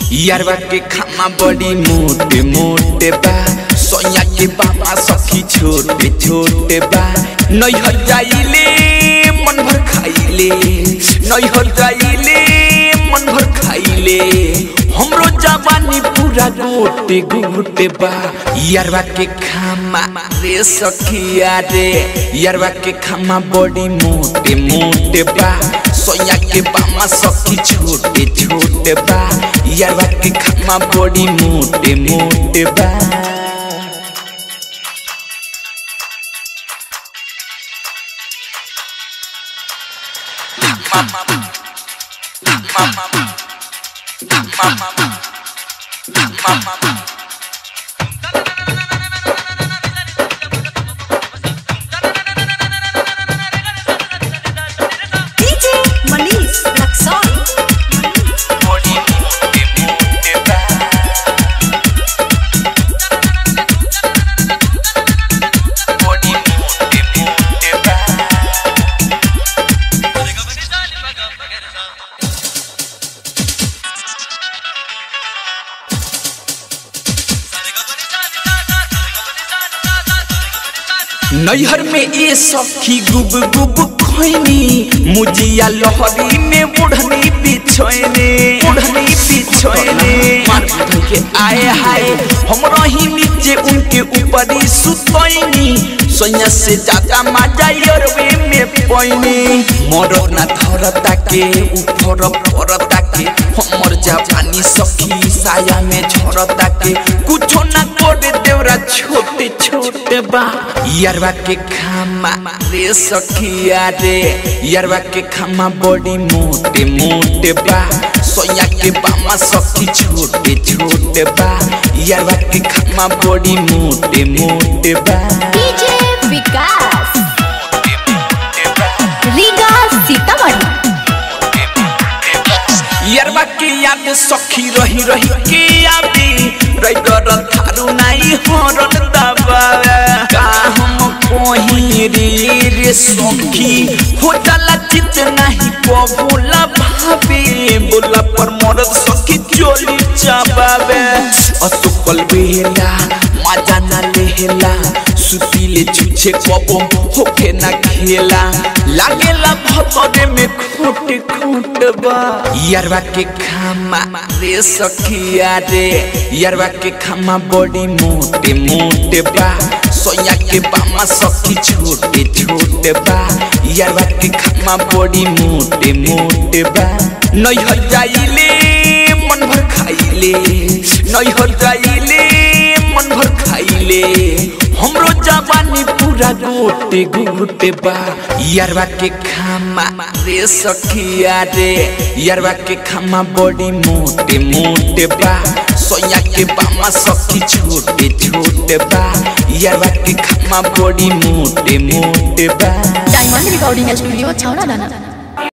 यारवा के खामा बड़ी मोटे मोटे बा सोया के बाबा सखी छोटे छोटे बा नैहर जाइले मन भर खाइले नैहर जाइले मन भर खाइले हमरो जवानी पूरा गोटे गोटे बा यारवा के खामा रे सखिया रे यारवा के खामा बड़ी मोटे मोटे बा सोया के बामा सखी छोटे छोटे बा यारवा के खामा बड़ी मोटे मोटे बा DJ Manish Luxon. बड़ी मोटे मोटे बा बड़ी मोटे मोटे बा नैहर में ये सखी गुब गुब खोइनी मुजिया लहरी में बुढ़नी बिछोइने बुढ़नी बिछोइने मार धोई के आए हाय हम रही नीचे उनके ऊपर ही सुतोइनी सोया से ज्यादा मजा यरवे में पोइनी मोरो ना धरता के ऊपर परता के हमर जवानी सखी साया में झरता के कुछो ना करे देवरा छोटे छोटे बा यारवा के खामा रे सखिया रे यारवा के खामा बड़ी मोटे मोटे बा सोया के बामा सखी छोटे छोटे बा यारवा के खामा बड़ी मोटे मोटे बा DJ Vikas. Riga Sitamarhi. यारवा के याद सखी रही रही के आबी रैगर थारू नाई हरन दबा का हम कोही रे रे सखी हो जाला चित नहीं कबूला भाबे बोला पर मरद सखी चोली चाबावे असुकल बेला मजा ना लेला सुतीले छुछे कबो होके ना खेला लागेला भतरे में खोट खोट बा यारवा के खामा रे सखिया रे यारवा के खामा बड़ी मोटे मोटे बा सोया के बामा सखी छोटे छोटे बा यारवा के खामा बड़ी मोटे मोटे बा नैहर जाइले मन भर खाइले नैहर जाइले मन भर खाइले हमरो जवानी पूरा गोटे गोटे बा यारवा के खामा रे सखिया रे यारवा के खामा बड़ी मोटे मोटे बा सोया के बामा सखी छोटे छोटे बा यारवा के खामा बड़ी मोटे मोटे बा Diamond Recording Studio, Chowra Dana.